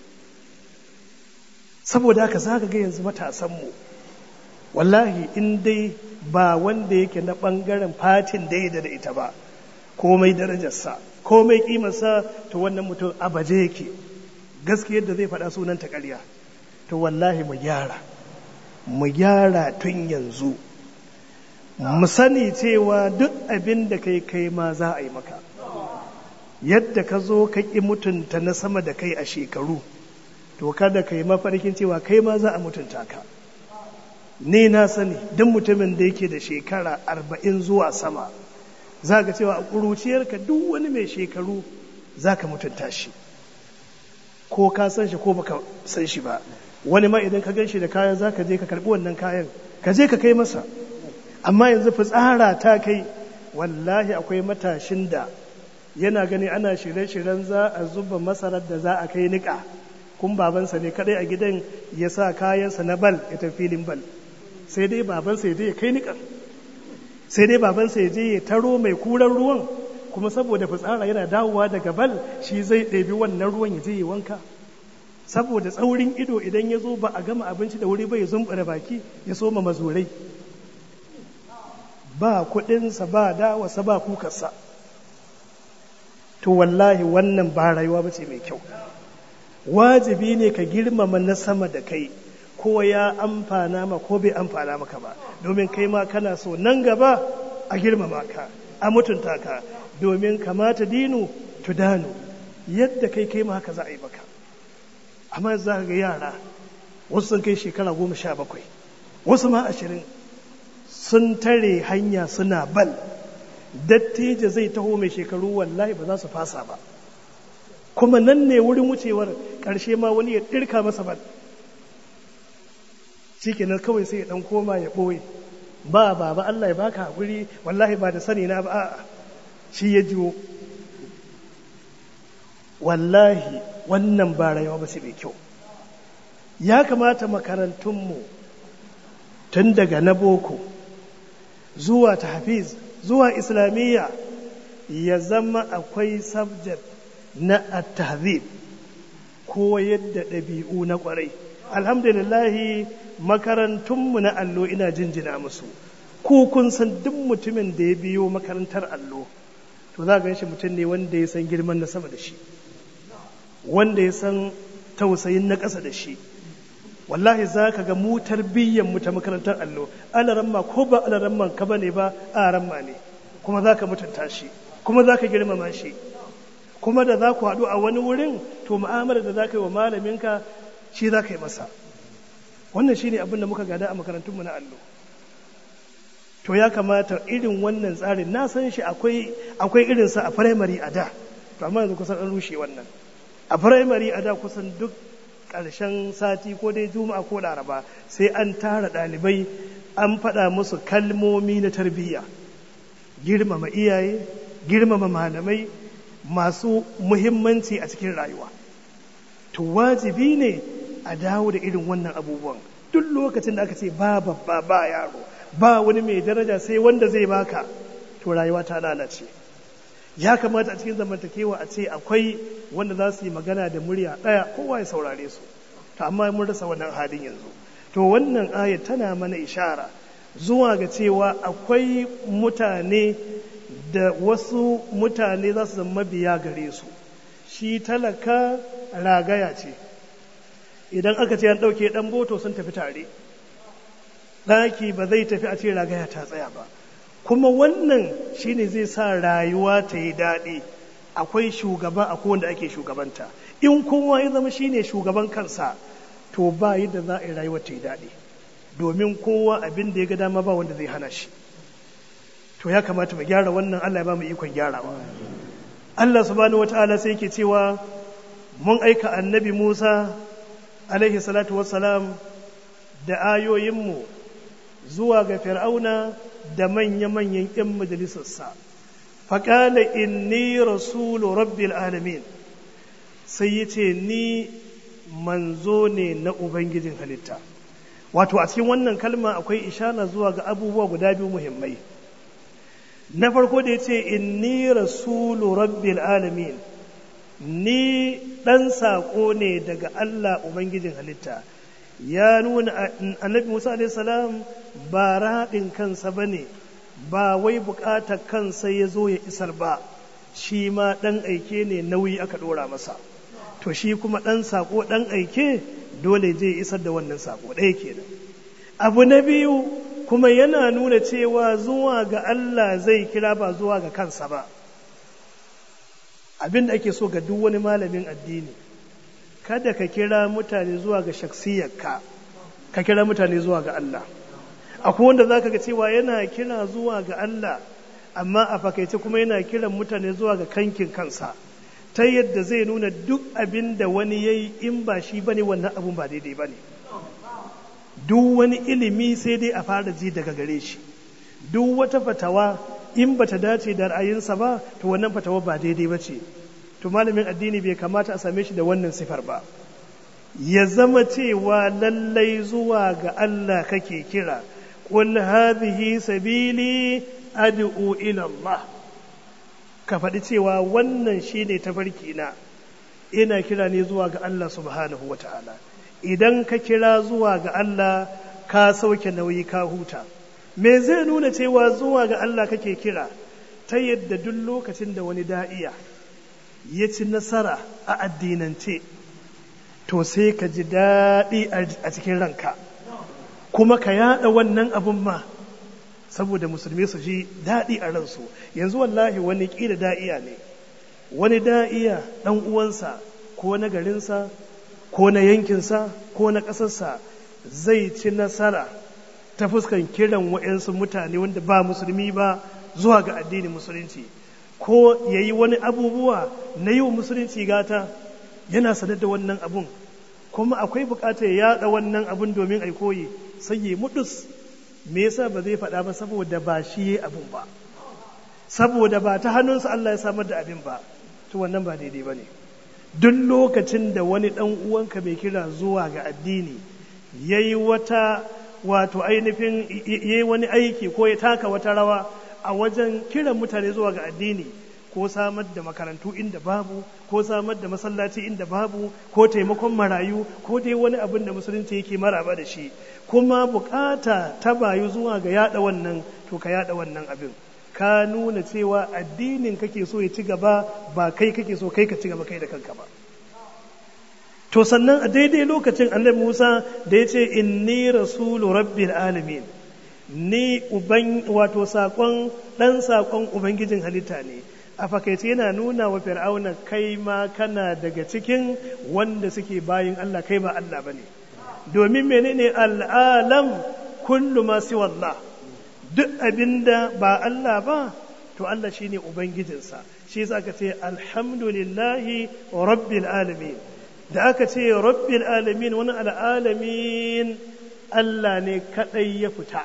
saboda haka za ka ga yanzu matasanmu wallahi in dai ba wanda yake na ɓangaren fatin daida da ita ba komai darajarsa komai ƙimarsa to wannan mutum abaje yake gaskiyar da zai faɗa sunan ta ƙarya to wallahi mu gyara mu gyara tun yanzu mu sani cewa duk abin da kai kai ma za a yi maka yadda ka zo ka ƙi mutunta na sama da kai a shekaru to kada ka yi mafarkin cewa kai ma za a mutunta ka ni na sani duk mutumin da yake da shekara arba'in zuwa sama za ka cewa a ƙuruciyarka duk wani mai shekaru za ka mutunta shi ko ka san shi ko baka san shi ba wani ma idan ka gan shi da kayan za ka je ka karɓi wannan kayan ka je ka kai masa amma yanzu fitsara ta kai wallahi akwai matashin da yana gani ana shirye-shiryen za a zuba masarar da za a kai niƙa kun babansa ne kadai a gidan ya sa kayansa na bal ya tafi filin bal sai dai babansa ya je ya kai niƙa sai dai babansa ya je ya taro mai kuran ruwan kuma saboda fitsara yana dawowa daga bal shi zai ɗebi wannan ruwan ya je ya wanka saboda tsaurin ido idan ya zo ba a gama abinci da wuri ba ya zumbura baki ya soma mazurai ba kuɗinsa ba dawarsa ba kukarsa to wallahi wannan ba rayuwa ba ce mai kyau wajibi ne ka girmama na sama da kai ko ya amfana ma ko bai amfana maka ba domin kai ma kana so nan gaba a girmama ka a mutunta ka domin kamata dinu tudanu yadda kai kai ma haka za a yi maka amma za ka ga yara wasu sun kai shekara goma sha bakwai wasu ma ashirin sun tare hanya suna bal dattijo zai taho mai shekaru wallahi ba za su fasa ba kuma nan ne wurin wucewar ƙarshe ma wani ya ɗirka masa bal shi kenan kawai sai ya ɗan koma ya ɓoye ba ba ba Allah ya baka haƙuri wallahi ba da sani na ba a'a shi ya jiwo wallahi wannan ba rayuwa ba sai mai kyau ya kamata makarantunmu tun daga na boko zuwa ta hafiz zuwa islamiyya ya zama akwai subject na at-tahzib ko yadda ɗabi'u na ƙwarai alhamdulillahi makarantunmu na allo ina jinjina musu ko kun san duk mutumin da ya biyo makarantar allo to za ga shi mutum ne wanda ya san girman na sama da shi wanda ya san tausayin na ƙasa da shi wallahi za ka ga mu tarbiyyan mu ta makarantar allo alaramma ko ba alaramman ka bane ba aramma ne kuma za ka mutunta shi kuma za ka girmama shi kuma da za ku haɗu a wani wurin to mu'amalar da za ka yi wa malaminka shi za ka yi masa wannan shi ne abin da muka gada a makarantunmu na allo to ya kamata irin wannan tsarin na san shi akwai akwai irinsa a firamare a da to amma yanzu kusan an rushe wannan a firamare a da kusan duk ƙarshen sati ko dai juma'a ko laraba sai an tara ɗalibai an faɗa musu kalmomi na tarbiyya girmama iyaye girmama malamai masu muhimmanci a cikin rayuwa to wajibi ne a dawo da irin wannan abubuwan duk lokacin da aka ce ba babba ba yaro ba wani mai daraja sai wanda zai baka to rayuwa ta lalace ya kamata a cikin zamantakewa a ce akwai wanda za su yi magana da murya ɗaya kowa ya saurare su to amma mun rasa wannan halin yanzu to wannan aya tana mana ishara zuwa ga cewa akwai mutane da wasu mutane za su zama mabiya gare su shi talaka ragaya ce idan aka ce an ɗauke ɗan boto sun tafi tare ɗaki ba zai tafi a ce ragaya ta tsaya ba kuma wannan shine zai sa rayuwa ta yi daɗi akwai shugaba a wanda ake shugabanta in kowa ya zama shine shugaban kansa to ba yadda za a yi rayuwa ta yi daɗi domin kowa abin da ya ga dama ba wanda zai hana shi to ya kamata mu gyara wannan Allah ya ba mu ikon gyarawa Allah subhanahu wataala sai yake cewa mun aika annabi Musa alaihi salatu wassalam da ayoyinmu zuwa ga fir'auna da manya-manyan 'yan majalisarsa faƙala inni rasulu rabbil alamin sai ya ce ni manzo ne na ubangijin halitta wato a cikin wannan kalma akwai ishara zuwa ga abubuwa guda biyu muhimmai na farko da ya ce inni rasulu rabbil alamin ni ɗan saƙo ne daga Allah Ubangijin halitta ya nuna annabi Musa salam ba raɗin kansa ba ne ba wai buƙatar kansa ya zo ya isar ba shi ma ɗan aike ne nauyi aka ɗora masa to shi kuma ɗan saƙo ɗan aike dole zai isar da wannan saƙo ɗaya kenan abu na biyu kuma yana nuna cewa zuwa ga Allah zai kira ba zuwa ga kansa ba abin da ake so ga duk wani malamin addini kada ka kira mutane zuwa ga shaksiyarka ka kira mutane zuwa ga Allah akwai wanda za ka ga cewa yana kira zuwa ga Allah amma a fakaice kuma yana kiran mutane zuwa ga kankin kansa ta yadda zai nuna duk abin da wani ya yi in ba shi ba ne wannan abun ba daidai ba ne duk wani ilimi sai dai a fara ji daga gare shi duk wata fatawa in bata dace da ra'ayinsa ba to wannan fatawa ba daidai ba ce to malamin addini bai kamata a same shi da wannan sifar ba ya zama cewa lallai zuwa ga Allah kake kira qul hadhihi sabili ad'u ila Allah ka faɗi cewa wannan shine tafarki na ina kira ne zuwa ga Allah subhanahu wata'ala idan ka kira zuwa ga Allah ka sauke nauyi ka huta me zai nuna cewa zuwa ga Allah kake kira ta yadda duk lokacin da wani da'iya ya ci nasara a addinance to sai ka ji daɗi a cikin ranka kuma ka yaɗa wannan abun ma saboda musulmi su ji daɗi a ransu yanzu wallahi wani ƙila da'iya ne wani da'iya ɗan uwansa ko na garinsa ko na yankinsa ko na ƙasarsa zai ci nasara ta fuskan kiran wa'yansu mutane wanda ba musulmi ba zuwa ga addinin musulunci ko ya yi wani abubuwa na yi wa musulunci gata yana sanar da wannan abun kuma akwai bukatar ya yada wannan abun domin ai koyi sai ya mudus me yasa ba zai faɗa ba saboda ba shi ya abun ba saboda ba ta hannunsa Allah ya samar da abin ba to wannan ba daidai ba ne duk lokacin da wani ɗan uwanka mai kira zuwa ga addini ya yi wata wato ainihin ya yi wani aiki ko ya taka wata rawa a wajen kiran mutane zuwa ga addini ko samar da makarantu inda babu ko samar da masallaci inda babu ko taimakon marayu ko dai wani abin da musulunci yake maraba da shi kuma bukata ta bayu zuwa ga yada wannan to ka yada wannan abin ka nuna cewa addinin kake so ya ci gaba ba kai kake so kai ka ci gaba kai da kanka ba to sannan a daidai lokacin annabi Musa da ya ce inni rasulu rabbil alamin ni uban wato sakon dan sakon ubangijin halitta ne a fakaice yana nuna wa fir'auna kai ma kana daga cikin wanda suke bayin Allah kai ba Allah bane domin menene al'alam kullu ma siwa Allah duk abinda ba Allah ba to Allah shine ubangijinsa shi yasa aka ce alhamdulillahi rabbil alamin da aka ce rabbil alamin wani al'alamin Allah ne kadai ya fita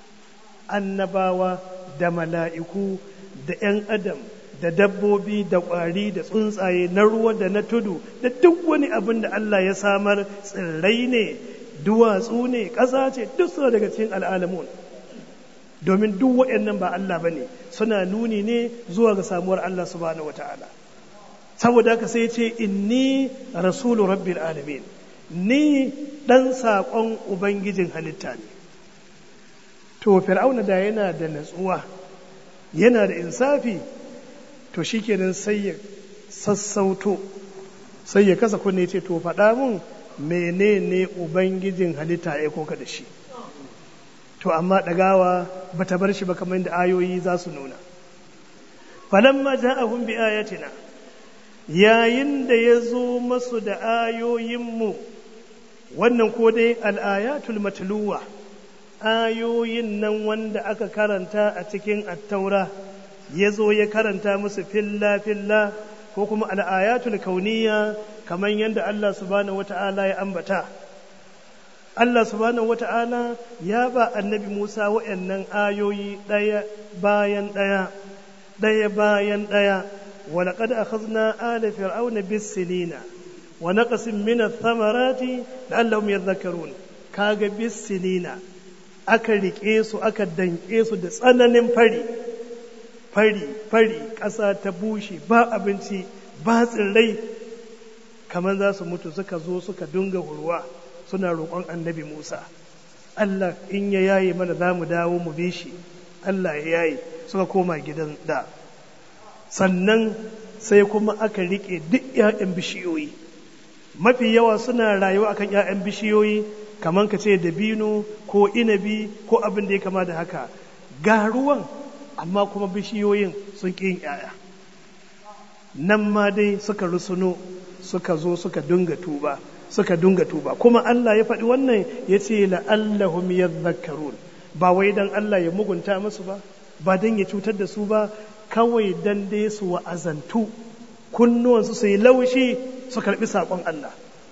annabawa da mala'iku da ‘yan adam da dabbobi da ƙwari da tsuntsaye na ruwa da na tudu da duk wani abin da Allah ya samar tsirrai ne duwatsu ne ƙasa ce duk suna daga cikin al'alamun domin duk waɗannan ba Allah ba ne suna nuni ne zuwa ga samuwar Allah subhanahu wa ta'ala saboda haka sai ce inni rasulu rabbil alamin ni ɗan saƙon ubangijin halitta ne to fir'auna da yana da natsuwa yana da insafi to shikenan sai ya sassauto sai ya kasa kunne ce to faɗa mun menene ubangijin halitta ya koka da shi to amma ɗagawa ba ta bar shi ba kamar da ayoyi za su nuna falamma ja'ahum bi ayatina yayin da ya zo masu da ayoyinmu wannan ko dai al'ayatul matluwa ayoyin nan wanda aka karanta a cikin attaura ya zo ya karanta musu filla-filla ko kuma al'ayatul kauniya kamar yadda Allah subhanahu wata'ala ya ambata Allah subhanahu wata'ala ya ba annabi Musa waɗannan ayoyi ɗaya bayan ɗaya ɗaya bayan ɗaya walaƙad akhadna ala fir'auna bis sinina wa naqsin min ath-thamarati la'allahum yadhakkarun kaga bisinina aka rike su aka danke su da tsananin fari fari fari ƙasa ta bushe ba abinci ba tsirrai kamar za su mutu suka zo suka dunga hurwa suna roƙon annabi Musa Allah in ya yaye mana za mu dawo mu bi shi Allah ya yaye suka koma gidan da sannan sai kuma aka riƙe duk 'ya'yan bishiyoyi mafi yawa suna rayuwa akan 'ya'yan bishiyoyi kamar ka ce dabino ko inabi ko abin da ya kama da haka ga ruwan amma kuma bishiyoyin sun ƙi yin 'ya'ya nan ma dai suka rusuno suka zo suka dunga tuba suka dunga tuba kuma Allah ya faɗi wannan ya ce la'allahum yadhakkarun ba wai dan Allah ya mugunta musu ba ba dan ya cutar da su ba kawai dan dai su wa'azantu kunnuwansu su yi laushi su karɓi saƙon Allah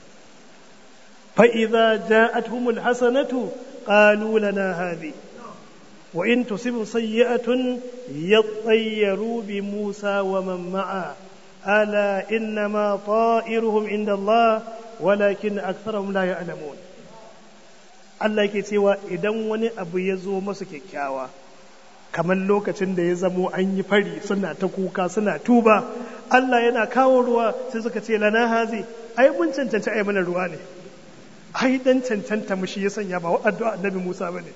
fa idza ja'atuhumul hasanatu qalu lana hadhi wa in tusibhum sayyi'atun yattayyaru bi Musa wa man ma'a ala innama ta'iruhum inda Allah walakin aktharuhum la ya'lamun Allah yake cewa idan wani abu ya zo masu kyakkyawa kamar lokacin da ya zamo an yi fari suna ta kuka suna tuba Allah yana kawo ruwa sai suka ce lana hazi ai mun cancanci ai mana ruwa ne ai dan cancanta mu shi ya sanya ba addu'a annabi Musa bane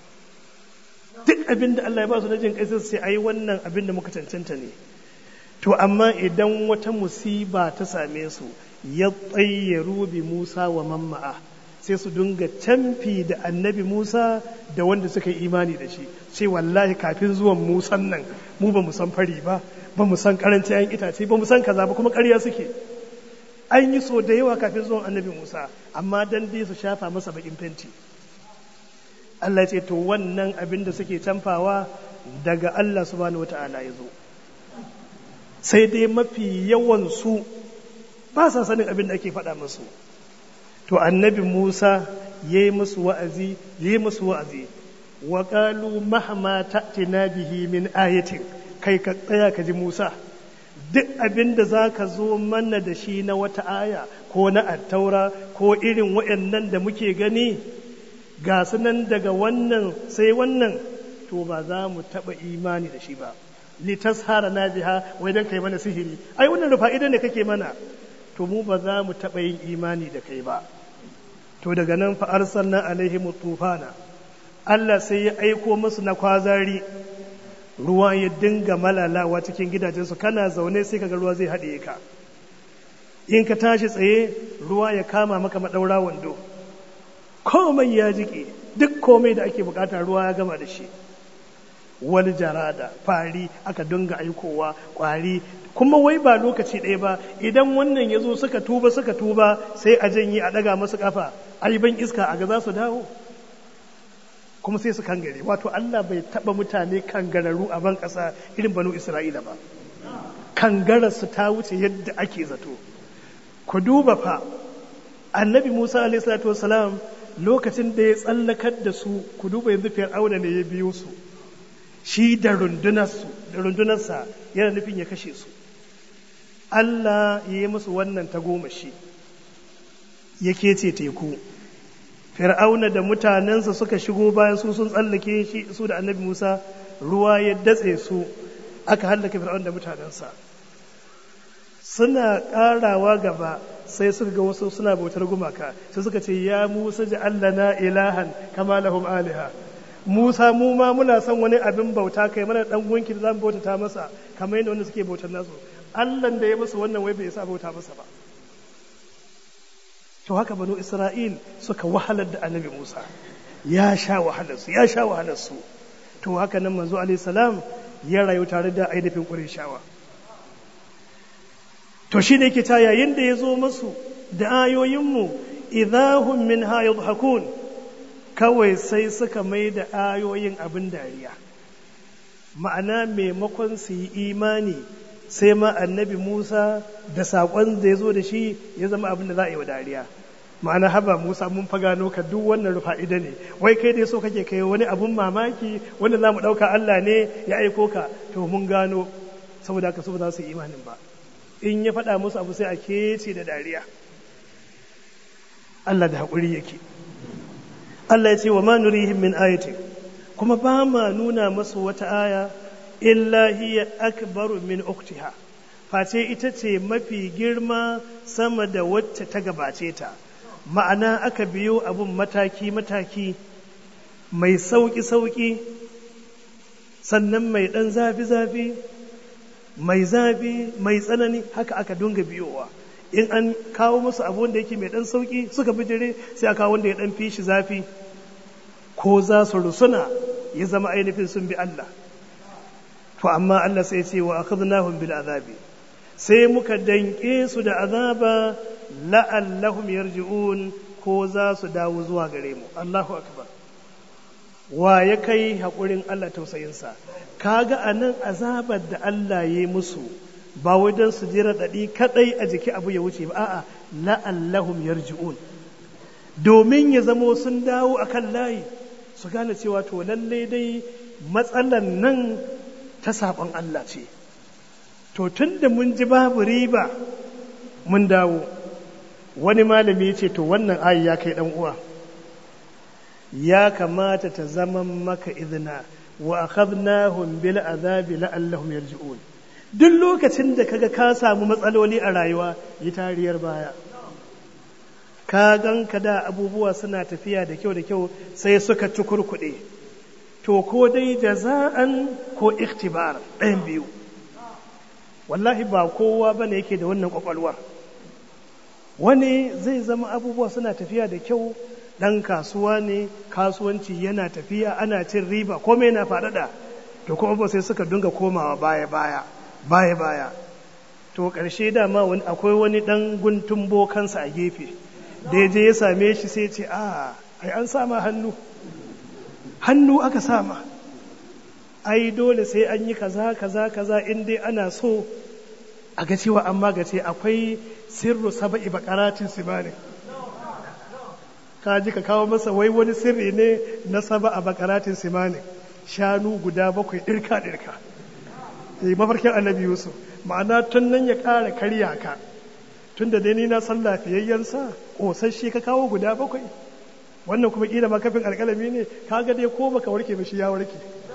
duk abin da Allah ya ba su na jin kai sai ai wannan abin da muka cancanta ne to amma idan wata musiba ta same su ya tsayyaru bi Musa wa mamma'a sai su dunga camfi da annabi Musa da wanda suka yi imani da shi ce wallahi kafin zuwan Musan nan mu ba mu san fari ba ba mu san karanci yan itace ba mu san kaza ba kuma ƙarya suke an yi so da yawa kafin zuwan annabi Musa amma dan dai su shafa masa bakin fenti Allah ce to wannan abin da suke camfawa daga Allah subhanahu wata'ala ya zo sai dai mafi yawan su ba sa sanin abin da ake faɗa musu to annabi Musa ya yi musu wa'azi ya yi musu wa'azi wa ƙalu mahama ta'tina bihi min ayatin kai ka tsaya ka ji Musa duk abin da za ka zo mana da shi na wata aya ko na attaura ko irin waɗannan da muke gani ga su nan daga wannan sai wannan to ba za mu taɓa imani da shi ba litashara na biha wai don kai mana sihiri ai wannan rufa idan ne kake mana to mu ba za mu taɓa yin imani da kai ba to daga nan fa arsalna alaihim tufana Allah sai ya aiko musu na kwazari ruwa ya dinga malalawa cikin gidajensu kana zaune sai kaga ruwa zai haɗe ka in ka tashi tsaye ruwa ya kama maka maɗaura wando komai ya jike duk komai da ake bukata ruwa ya gama da shi wani jarada fari aka dinga aikowa kwari kuma wai ba lokaci ɗaya ba idan wannan ya zo suka tuba suka tuba sai a janye a ɗaga masu ƙafa ban iska a ga za su dawo kuma sai su kangare wato Allah bai taɓa mutane kangararru a ban ƙasa irin banu Isra'ila ba kangarar su ta wuce yadda ake zato ku duba fa annabi Musa alaihi salatu wasalam lokacin da ya tsallakar da su ku duba yanzu fir'auna ne ya biyo su shi da rundunarsa yana nufin ya kashe su Allah ya yi musu wannan tagomashi ya kece teku fir'auna da mutanensa suka shigo bayan su sun tsallake shi su da annabi musa ruwa ya datse su aka hallaka fir'auna da mutanensa suna ƙarawa gaba sai suka ga wasu suna bautar gumaka sai suka ce ya musa ji na ilahan kama lahum aliha musa mu ma muna son wani abin bauta kai mana dan gunki da zamu bautata masa kamar yadda wanda suke bautar nasu allan da ya musu wannan wai bai sa bauta masa ba to haka banu isra'il suka wahalar da annabi musa ya sha wahalar su ya sha wahalar su to haka nan manzo alaihi salam ya rayu tare da ainihin qurayshawa to shi ne ke ta yayin da ya zo masu da ayoyinmu idahun min ha yadhakun kawai sai suka mai da ayoyin abin dariya ma'ana maimakon su yi imani sai ma annabi musa da saƙon da ya zo da shi ya zama abin da za a yi wa dariya ma'ana haba musa mun fa gano ka duk wannan rufa'ida ne wai kai dai so kake kai wani abun mamaki wanda za mu ɗauka allah ne ya aiko ka to mun gano saboda haka so ba za su yi imanin ba in ya faɗa musu abu sai a kece da dariya Allah da haƙuri yake Allah ya ce wa ma nurihim min ayatin kuma ba ma nuna masu wata aya illa hiya akbaru min uktiha face ita ce mafi girma sama da wacce ta gabace ta ma'ana aka biyo abun mataki-mataki mai sauƙi-sauƙi sannan mai ɗan zafi-zafi mai zafi mai tsanani haka aka dunga biyowa in an kawo musu abu wanda yake mai ɗan sauƙi suka bijire sai a kawo wanda ya ɗan fi shi zafi ko za su rusuna ya zama ainihin sun bi Allah to amma Allah sai ce wa akhadnahum bil azabi sai muka danke su da azaba la'allahum yarji'un ko za su dawo zuwa gare mu Allahu akbar wa ya kai haƙurin Allah tausayinsa kaga anan azabar da Allah ya musu ba wai don su jira daɗi kaɗai a jiki abu ya wuce ba a'a la'allahum yarji'un domin ya zamo sun dawo akan layi su gane cewa to lalle dai matsalan nan ta saɓon Allah ce to tun da mun ji babu riba mun dawo wani malami ya ce to wannan ayi ya kai uwa ya kamata ta zama maka izina wa akhadnahum bil azabi la'allahum yarji'un duk lokacin da kaga ka samu matsaloli a rayuwa yi tariyar baya ka gan ka da abubuwa suna tafiya da kyau da kyau sai suka ci kurkuɗe to ko dai jaza'an ko iktibar ɗayan biyu wallahi ba kowa bane yake da wannan kwakwalwar wani zai zama abubuwa suna tafiya da kyau ɗan kasuwa ne kasuwanci yana tafiya ana cin riba komai yana faɗaɗa to kuma ba sai suka dinga komawa baya baya baya baya to ƙarshe dama wani akwai wani ɗan guntun bokansa a gefe da ya je ya same shi sai ce a ai an sama hannu hannu aka sama ai dole sai an yi kaza kaza kaza in dai ana so a ga cewa an magace akwai sirru saba'i bakaratin simanin ka ji ka kawo masa wai wani sirri ne na saba a bakaratin simanin shanu guda bakwai ɗirka ɗirka yi mafarkin annabi yusuf ma'ana tun nan ya ƙara karya ka tun da dai ni na san lafiyayyensa ƙosasshe ka kawo guda bakwai wannan kuma ƙila makafin alƙalami ne ka ga dai ko baka warke ba shi ya warke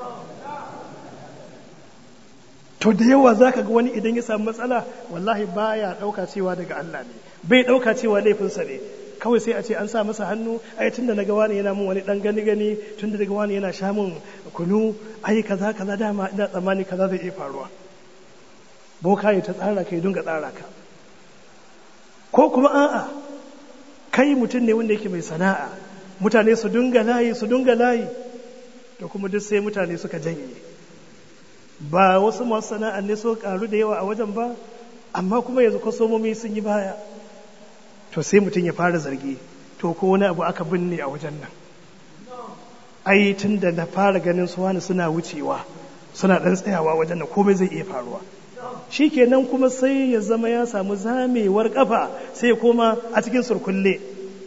to da yawa za ka ga wani idan ya samu matsala wallahi baya ɗauka cewa daga Allah ne bai ɗauka cewa laifinsa ne kawai sai a ce an sa masa hannu ai tunda naga wani yana mun wani dan gani gani tunda daga wani yana sha mun kunu ai kaza kaza dama ina tsammani kaza zai iya faruwa boka ya ta tsara kai dunga tsara ka ko kuma a'a kai mutum ne wanda yake mai sana'a mutane su dunga layi su dunga layi to kuma duk sai mutane suka janye ba wasu masu sana'a ne so karu da yawa a wajen ba amma kuma yanzu kwasomomi sun yi baya to sai mutum ya fara zargi to ko wani abu aka binne a wajen nan ai tun da na fara ganin su wani suna wucewa suna ɗan tsayawa wajen nan komai zai iya faruwa shi kenan kuma sai ya zama ya samu zamewar kafa sai ya koma a cikin surkulle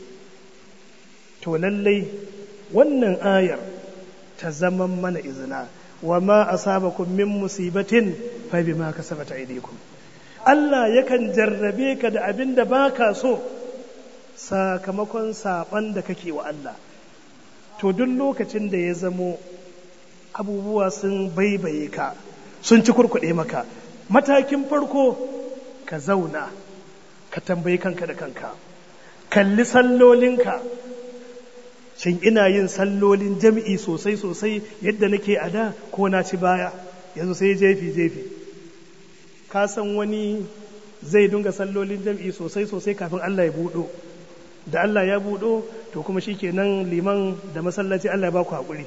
to lallai wannan ayar ta zama mana izina wa ma asabakum min musibatin fa bima kasabat aydikum Allah yakan jarrabe ka da abin da baka so sakamakon saban da kake wa Allah to duk lokacin da ya zamo abubuwa sun baibaye ka sun ci kurkuɗe maka matakin farko ka zauna ka tambayi kanka da kanka kalli sallolinka shin ina yin sallolin jam'i sosai sosai yadda nake a da ko na ci baya yanzu sai jefi jefi ka san wani zai dunga sallolin jam'i sosai sosai kafin Allah ya buɗo da Allah ya buɗo to kuma shi kenan liman da masallaci Allah ya ba ku haƙuri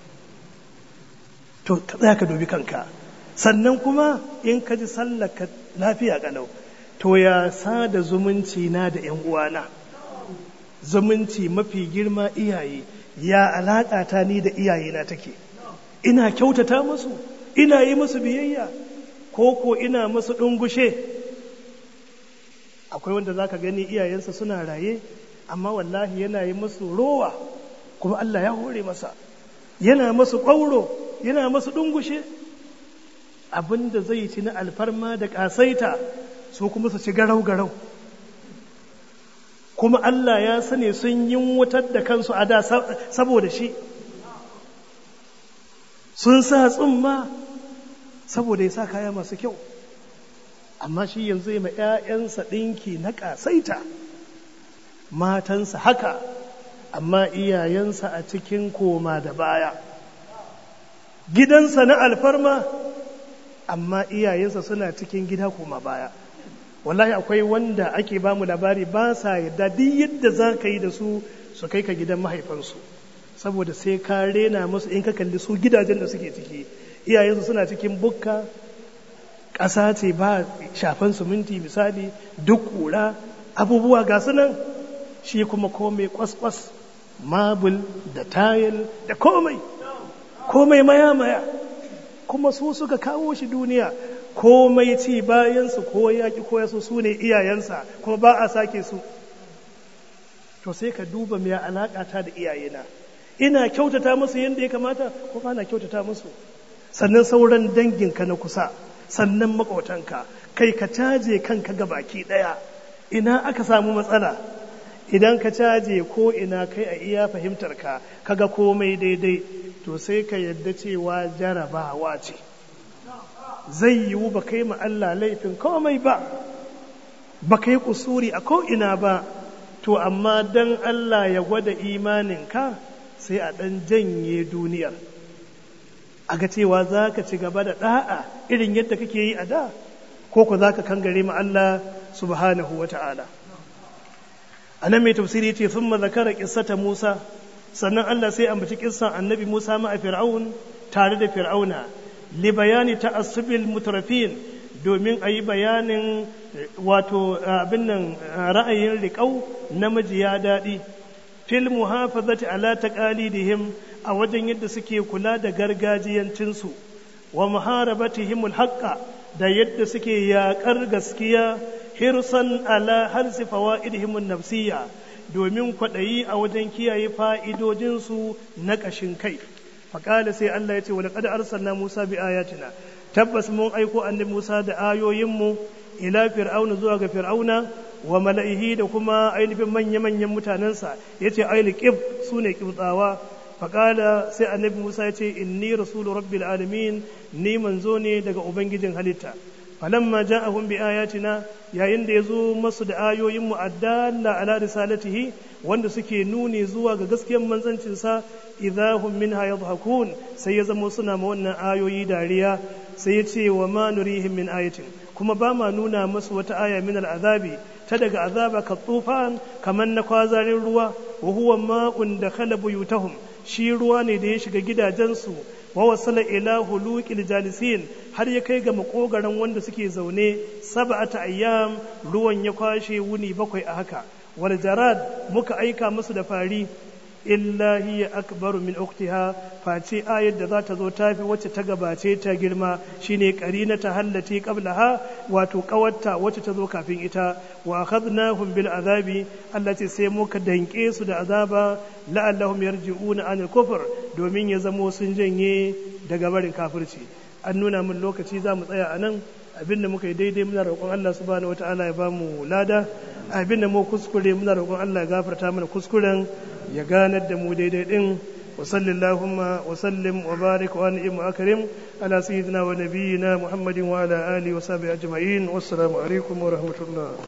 to ka tsaya ka dubi kanka sannan kuma in ka ji sallaka lafiya ƙalau to ya sada zumunci na da ‘yan uwana zumunci mafi girma iyaye ya alaƙa ta ni da iyayena take ina kyautata musu ina yi musu biyayya ko ko ina musu ɗungushe akwai wanda za ka gani iyayensa suna raye amma wallahi yana yi musu rowa kuma Allah ya hore masa yana masu ƙwauro yana masu ɗungushe abinda zai ci na alfarma da ƙasaita su kuma su ci garau-garau kuma Allah ya sani sun wutar da kansu a da saboda shi sun sa tsumma saboda ya sa kaya masu kyau amma shi yanzu ya ma 'ya'yansa ɗinki na ƙasaita matansa haka amma iyayensa a cikin koma da baya gidansa na alfarma amma iyayensa suna cikin gida koma baya wallahi akwai wanda ake ba mu labari ba sa yadda duk yadda za ka yi da su su kai ka gidan mahaifansu saboda sai ka rena musu in ka kalli su gidajen da suke ciki iyayensu suna cikin bukka ƙasa ce ba shafan suminti misali duk ƙura abubuwa ga su nan shi kuma komai kwas-kwas mabul da tayil da komai komai maya-maya kuma su suka kawo shi duniya komai ci bayansu ko yaƙi ko yaso su ne iyayensa kuma ba a sake su to sai ka duba mai alaƙa ta da iyayena ina kyautata musu yadda ya kamata ko ba na kyautata musu sannan sauran danginka na kusa sannan maƙotanka kai ka caje kanka ga baki ɗaya ina aka samu matsala idan ka caje ko ina kai a iya fahimtar ka kaga komai daidai to sai ka yadda cewa jarabawa ce zai yiwu ba kai ma Allah laifin komai ba ba kai kusuri a ko'ina ba to amma dan Allah ya gwada imaninka sai a ɗan janye duniyar a ga cewa za ka ci gaba da ɗa'a irin yadda kake yi a da ko ku za ka kangare ma Allah subhanahu wa ta'ala a nan mai tafsiri ce sun zakara ƙissata Musa sannan Allah sai ambaci ƙissan annabi Musa ma a fir'aun tare da fir'auna li bayani ta'assubil mutrafin domin a yi bayanin wato abin nan ra'ayin riƙau namiji ya daɗi fil muhafazati ala taqalidihim a wajen yadda suke kula da gargajiyancinsu wa muharabatihim alhaqqa da yadda suke yaƙar gaskiya hirsan ala harsi fawaidihim nafsiyya domin kwaɗayi a wajen kiyaye fa'idojinsu na ƙashin kai faƙala sai Allah ya ce wa laqad arsalna Musa bi ayatina tabbas mun aiko annabi Musa da ayoyinmu ila fir'auna zuwa ga fir'auna wa mala'ihi da kuma ainihin manya-manyan mutanensa yace aili qib sune qibtawa faƙala sai annabi Musa ya ce inni rasulu rabbil alamin ni manzo ne daga ubangijin halitta falamma ja'ahum bi ayatina yayin da yazo masu da ayoyin mu addalla ala risalatihi wanda suke nuni zuwa ga gaskiyar manzancin sa idahum minha yadhakun sai ya zama suna ma wannan ayoyi dariya sai ya ce wa ma nurihim min ayatin kuma ba ma nuna masu wata aya min al'azabi ta daga azaba ka tsufan kamar na kwazarin ruwa wa huwa ma'un da khala buyutahum shi ruwa ne da ya shiga gidajensu wa wasala ila huluqil jalisin har ya kai ga makogaran wanda suke zaune sab'ata ayyam ruwan ya kwashe wuni bakwai a haka wal jarad muka aika musu da fari illa hiya akbaru min uktiha face ayar da za ta zo tafi wacce ta gabace ta girma shine qarina ta hallati qablaha wato kawarta wacce ta zo kafin ita wa akhadnahum bil azabi allati sai muka danke su da azaba la'allahum yarji'una an kufr domin ya zamo sun janye daga barin kafirci an nuna min lokaci za mu tsaya a nan abinda muka yi daidai muna roƙon Allah subhanahu wata'ala ya bamu lada abinda mu kuskure muna roƙon Allah ya gafarta mana kuskuren ya ganar da mu daidai din wa sallallahu wa sallim wa barik wa an'im wa akrim ala sayyidina wa nabiyyina muhammadin wa ala alihi wa sahbihi ajma'in wassalamu alaikum wa rahmatullah